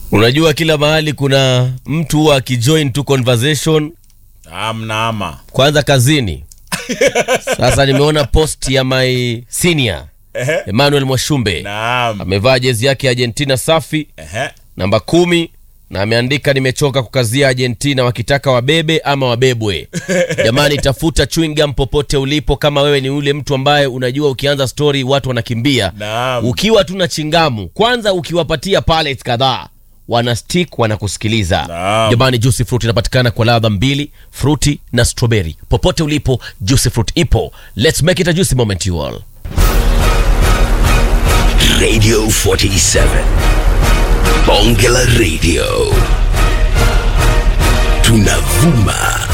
Unajua kila mahali kuna mtu huwa akijoin tu conversation Amna ama. kwanza kazini. Sasa nimeona post ya my senior Ehe. Emmanuel Mwashumbe Naam. amevaa jezi yake ya Argentina safi Ehe. namba kumi na ameandika nimechoka kukazia Argentina wakitaka wabebe ama wabebwe. Jamani, tafuta chewing gum popote ulipo, kama wewe ni yule mtu ambaye unajua ukianza story watu wanakimbia. Naam. Ukiwa tu na chingamu, kwanza ukiwapatia pallets kadhaa wana stick wanakusikiliza. Naam. Jamani, juicy fruit inapatikana kwa ladha mbili, fruity na strawberry. Popote ulipo, juicy fruit ipo. Let's make it a juicy moment you all. Radio 47. Bonge la Radio. Tunavuma